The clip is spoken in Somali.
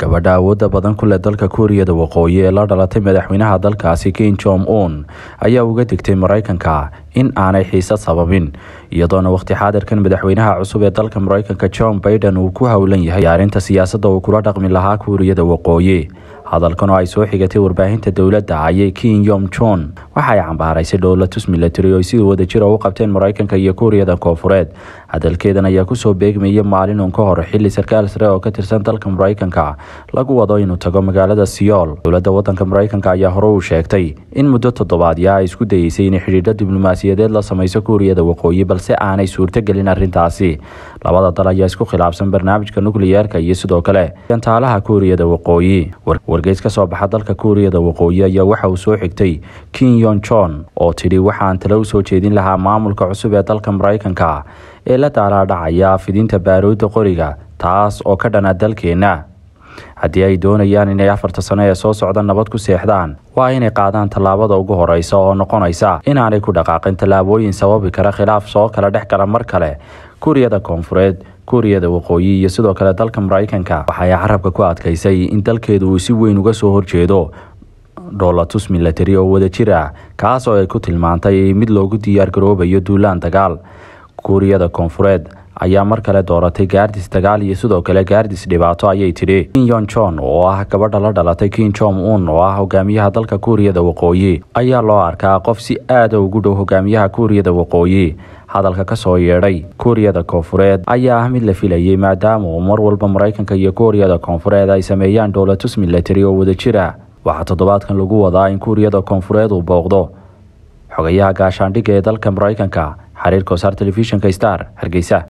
gabadha awoodda badan ku leh dalka kuuriyada waqooyi ee la dhalatay madaxweynaha dalkaasi kin jong un ayaa uga digtay maraykanka in aanay xiisad sababin iyadoona waqti xaadirkan madaxweynaha cusub ee dalka maraykanka john baiden uu ku howlan yahay diyaarinta siyaasadda uu kula dhaqmi lahaa kuuriyada waqooyi hadalkan oo ay soo xigatay warbaahinta dowladda ayay kin yom jon waxa ay cambaaraysay dhowlatus milatary oo ay sida wadajira u qabteen maraykanka iyo kuuriyada koofureed hadalkeedan ayaa kusoo beegmaya maalin uun ka hor xili sarkaal sare oo ka tirsan dalka maraykanka lagu wado inuu tago magaalada siyool dowladda wadanka maraykanka ayaa hore uu sheegtay in muddo toddobaadya ay isku dayeysay inay xidhiidho diblomaasiyadeed la samayso kuuriyada waqooyi balse aanay suurtogelin arrintaasi labada dal ayaa isku khilaafsan barnaamijka nukliyeerka iyo sidoo kale gantaalaha kuuriyada waqooyi wargeys ka soo baxa dalka kuuriyada waqooyi ayaa waxa uu soo xigtay kin yon jon oo tidhi waxaan tale u soo jeedin lahaa maamulka cusub ee dalka maraykanka ee la daalaadhacaya fidinta baaruudda qoriga taas oo ka dhana dalkeenna haddii ay doonayaan inay afarta sano ee soo socda nabad ku seexdaan waa inay qaadaan tallaabada ugu horeysa oo noqonaysa inaanay ku dhaqaaqin tallaabooyin sababi kara khilaaf soo kala dhex gala mar kale kuuriyada koonfureed kuuriyada waqooyi iyo sidoo kale dalka maraykanka waxay carabka ku adkaysay in dalkeedu uu si weyn uga soo horjeedo dholatus milatary oo wadajir ah kaas oo ay ku tilmaantay mid loogu diyaar garoobayo duulaan dagaal kuuriyada koonfureed ayaa mar kale dooratay gaardis dagaal iyo sidoo kale gaardis dhibaato ayay tidhi kin yon jon oo ah gabadha la dhalatay kin jong un oo ah hogaamiyaha dalka kuuriyada waqooyi ayaa loo arkaa qof si aada ugu dhow hogaamiyaha kuuriyada waqooyi hadalka kasoo yeedhay kuuriyada koonfureed ayaa ah mid la filayay maadaama uu mar walba maraykanka iyo kuuriyada koonfureed ay sameeyaan dhowlatus milatary oo wadajir ah waxaa toddobaadkan lagu wadaa in kuuriyada koonfureed uu booqdo xogayaha gaashaandhigga ee dalka maraykanka xiriir kosaar telefishinka star hargeysa